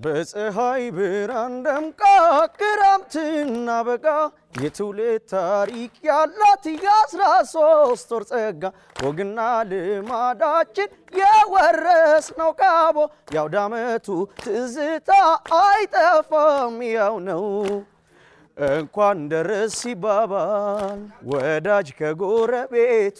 በፀሐይ ብርሃን ደምቃ ክረምትና በጋ የትውልድ ታሪክ ያላት የአስራ ሶስት ወር ጸጋ ወግና ልማዳችን የወረስ ነው ካቦ የአውደ ዓመቱ ትዝታ አይጠፋም ያው ነው። እንኳን ደረስ ሲባባል ወዳጅ ከጎረቤቱ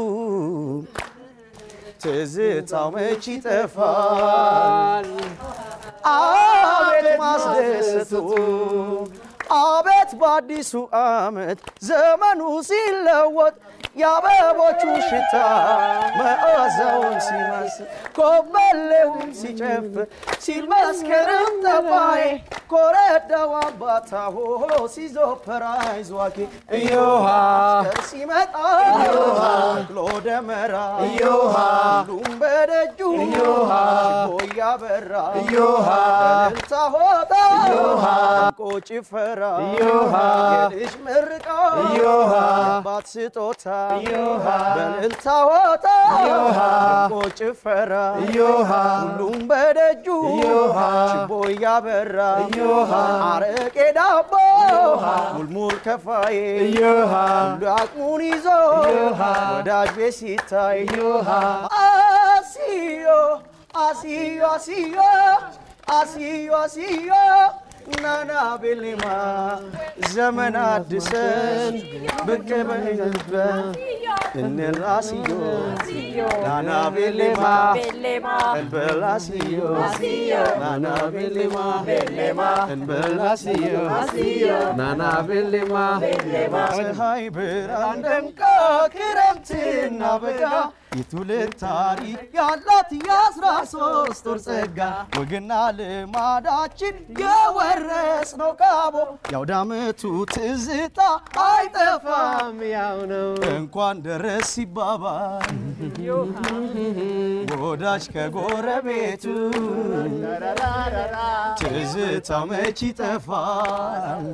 ትዝታው መች ይጠፋል። አቤት ማስደሰቱ አቤት በአዲሱ ዓመት ዘመኑ ሲለወጥ የአበቦቹ ሽታ መዓዛውን ሲመስል ኮበሌውን ሲጨፍር ሲል መስከረም ጠባይ ኮረዳው አባታ ሆሆ ሲዞፈራ ይዟኪ እዮሃ መስከር ሲመጣ ተክሎ ደመራ ሁሉም በደጁ ችቦ እያበራ በእልልታ ሆታ ደምቆ ጭፈራ የልጅ ምርቃ የአባት ስጦታ በእልልታ ሆታ ደምቆ ጭፈራ ሁሉም በደጁ ችቦ እያበራ አረቄ ዳቦ ሙልሙል ከፋዬ ሁሉ አቅሙን ይዞ ወዳጅ ቤት ሲታይ አሲዮ አሲዮ አሲዮ አሲዮ አሲዮ ናና ቤሌማ ዘመን አድሰን ብቅ በይበን እንላስዮ ናና ቤሌማ እንበላስዮ ናና ቤሌማ እንበላስዮ ናና ቤሌማ ፀሐይ ብርሃን ደምቃ ክረምትና በጋ የትውልድ ታሪክ ያላት የአስራ ሶስት ወር ጸጋ ወግና ልማዳችን የወረስ ነው ካቦ የአውደ ዓመቱ ትዝታ አይጠፋም ያው ነው። እንኳን ደረስ ሲባባል ወዳጅ ከጎረቤቱ ትዝታው መች ይጠፋል።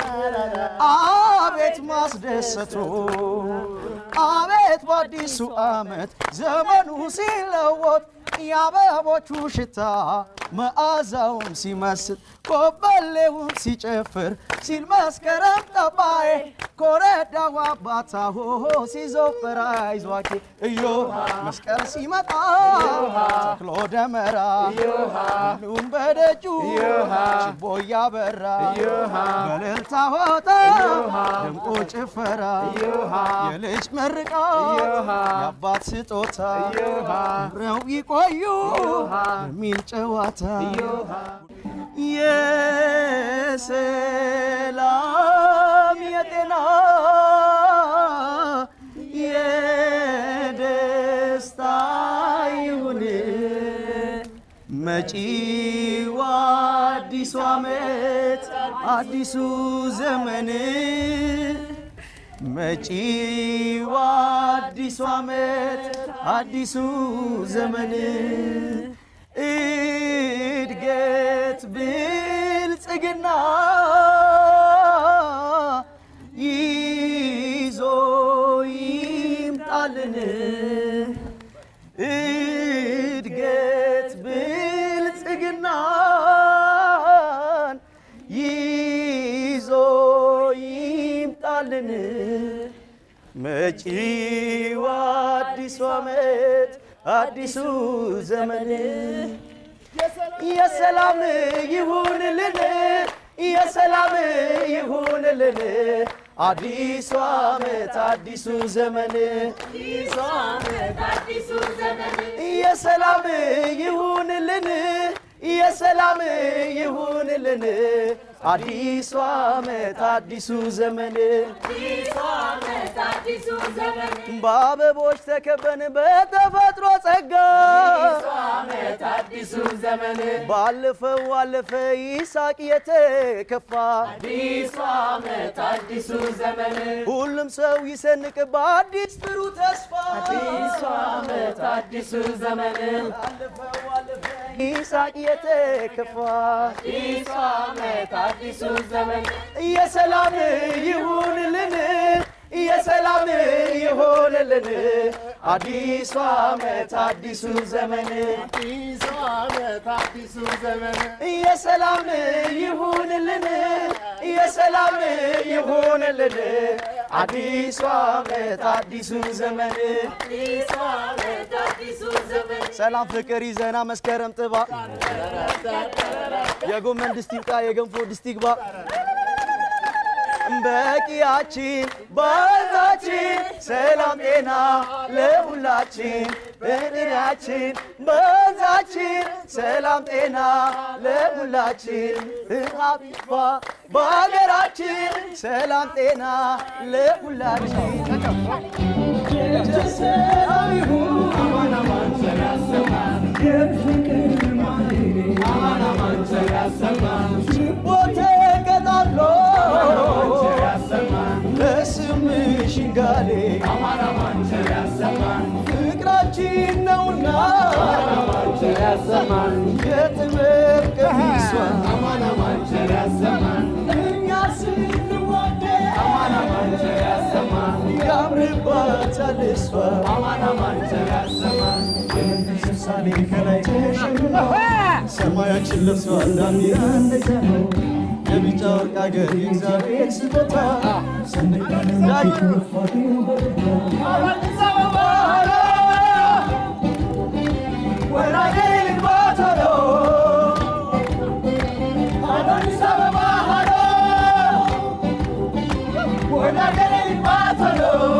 አቤት ማስደሰቱ አቤት በአዲሱ ዓመት ዘመኑ ሲለወጥ የአበቦቹ ሽታ መዓዛውን ሲመስል ኮበሌውን ሲጨፍር ሲል መስከረም ጠባዬ ኮረዳው አባታ ሆሆ ሲዞፈር አይዟኪ እዮ መስቀል ሲመጣ ተክሎ ደመራ ሁሉም በደጁ ችቦ እያበራ በእልልታ ሆታ ደምቆ ጭፈራ የልጅ ምርቃ የአባት ስጦታ አብረው ይቆዩ የሚል ጨዋታ የሰላም የጤና የደስታ ይሁን መጪው አዲሱ ዓመት አዲሱ ዘመን መጪው አዲሱ ዓመት አዲሱ ዘመን እድገት ብልጽግና ይዞ ይምጣልን እድገት ብልጽግናን ይዞ ይምጣልን መጪው አዲሱ ዓመት አዲሱ ዘመን የሰላም ይሁንልን የሰላም ይሁንልን አዲሱ ዓመት አዲሱ ዘመን የሰላም ይሁንልን የሰላም ይሁንልን አዲሱ ዓመት አዲሱ ዘመን በአበቦች ተከበን በተፈጥሮ ጸጋ ባለፈው አለፈ ይሳቅ የተከፋ ሁሉም ሰው ይሰንቅ በአዲስ ብሩህ ተስፋ ባለፈው አለፈ ይሳቅ የተከፋ የሰላም ይሁንልን የሰላም ይሁንልን አዲሱ ዓመት አዲሱ ዘመን አዲሱ ዓመት አዲሱ ዘመን የሰላም ይሁንልን የሰላም ይሁንልን አዲሱ ዓመት አዲሱ ዘመን አዲሱ ዓመት አዲሱ ዘመን ሰላም ፍቅር ይዘና መስከረም ጥባ የጎመን ድስት ይብቃ የገንፎ ድስት ይግባ በቂያችን ባዛችን ሰላም ጤና ለሁላችን በጥሪያችን በዛችን ሰላም ጤና ለሁላችን ረሃብ ይጥፋ በሀገራችን ሰላም ጤና ለሁላችን ሰላም ይሁን አማን አማን ቸር ያሰማን የፍቅር ማሌሌ አማን አማን ቸር ያሰማን ችቦ ተቀጣጥሎ በስምሽ ይንጋሌ አማን አማን ቸር ያሰማን ፍቅራችን ነውና አማን ቸር ያሰማን የጥበብ ቀሚሷ አማን አማን ቸር ያሰማን እኛ ስንዋደድ አማን አማን ቸር ያሰማን ያምርባታል እሷ አማን አማን ቸር ያሰማን ምሳሌ ከላይ ተሸልሞ ሰማያችን ለብሷል ዳንዲራ እንደዛ ነው የቢጫ ወርቅ አገር የእግዚአብሔር ስጦታ ሰንደቅ አዲስ አበባ ወራጌ ልግባ ቶሎ አዲስ አበባ ሃሎ ወራጌ ልግባ ቶሎ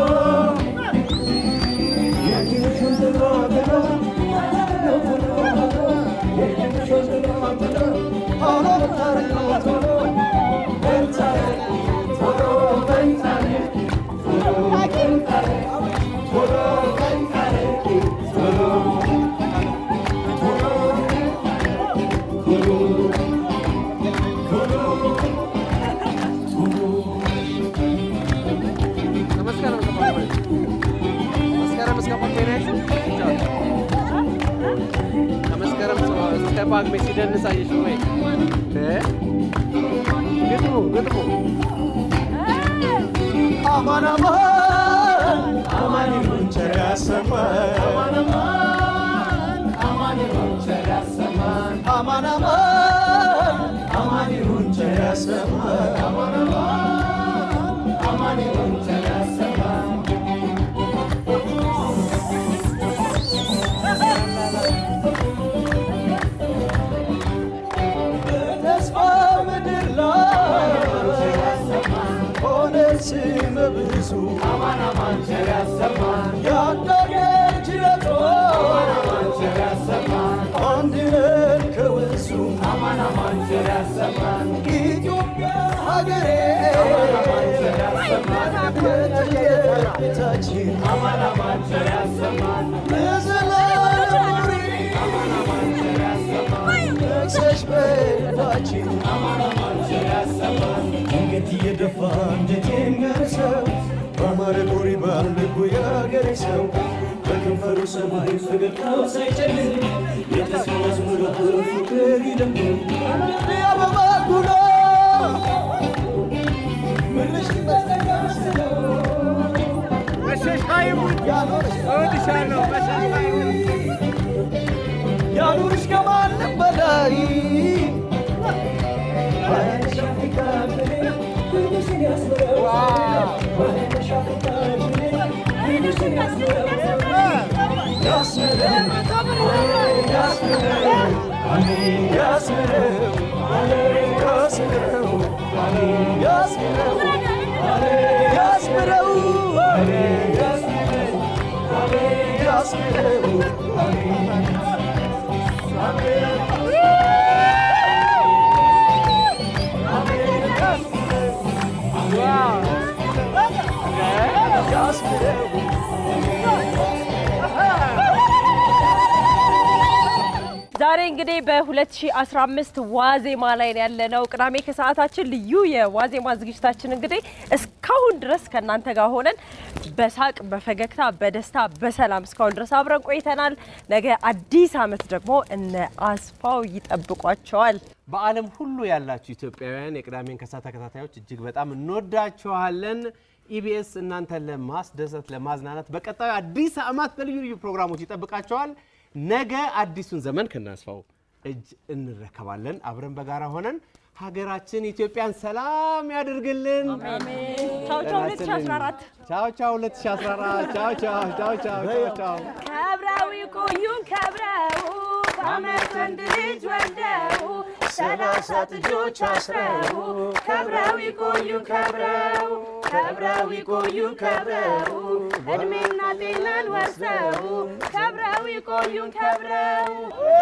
ከመስከረም እስከ ጳጉሜ ሲደንስ አየሽው ወይ? ግጥሙ ግጥሙ አማን አማን አማን ይሁን ቸር ያሰማን አማን አማን ይሁን ቸር ያሰማን አማን አማን አማን ይሁን ቸር ያሰማን አማን አማን አማን ይሁን ቸር ያሰማን በተስፋ ምድር ላይ ሆነ ስመ ብዙ አማን አማን ቸር ያሰማን ያዳገር ጅረቶ አማን አማን ቸር ያሰማን አንድ ነን ከወንዙ አማን አማን ቸር ያሰማን ኢትዮጵያ ሀገሬ አማን አማን ቸር ያሰማን ቤታችን አማን አማን ቸር ያሰማን ለዘላለም ኑሪ አማን አማን ቸር ያሰማን ነግሰሽ በልባችን አማን አማን ቸር ያሰማን ድንገት እየደፋ እንዴት የሚያርሰው በአማረ ቆሪ ባልልቡ የአገሬ ሰው በከንፈሩ ሰማይ ፈገግታው ሳይጨልም የተስፋ መዝሙር ፍቅር ይደምቅ የአበባ ጉሎ ምድርሽ በተጋሰለው ያኑርሽ ከማንም በላይ ዛሬ እንግዲህ በ2015 ዋዜማ ላይ ነው ያለነው። ቅዳሜ ከሰዓታችን ልዩ የዋዜማ ዝግጅታችን እንግዲህ እስካሁን ድረስ ከእናንተ ጋር ሆነን በሳቅ በፈገግታ በደስታ በሰላም እስካሁን ድረስ አብረን ቆይተናል። ነገ አዲስ ዓመት ደግሞ እነ አስፋው ይጠብቋቸዋል። በዓለም ሁሉ ያላችሁ ኢትዮጵያውያን የቅዳሜን ከሰዓት ተከታታዮች እጅግ በጣም እንወዳችኋለን። ኢቢኤስ እናንተን ለማስደሰት ለማዝናናት በቀጣዩ አዲስ ዓመት በልዩ ልዩ ፕሮግራሞች ይጠብቃቸዋል። ነገ አዲሱን ዘመን ከናስፋው እጅ እንረከባለን። አብረን በጋራ ሆነን ሀገራችን ኢትዮጵያን ሰላም ያድርግልን። ቻው ቻው 2014 ቻው ቻው 2014 ቻው ቻው ቻው ቻው ቻው ቻው ከብረው ይቆዩን ከብረው በአመት ወንድ ልጅ ወልደው ሰላሳ ጥጆች አስረው ከብረው ይቆዩን ከብረው ከብረው ይቆዩን ከብረው እድሜና ጤናን ወርሰው ከብረው ይቆዩን ከብረው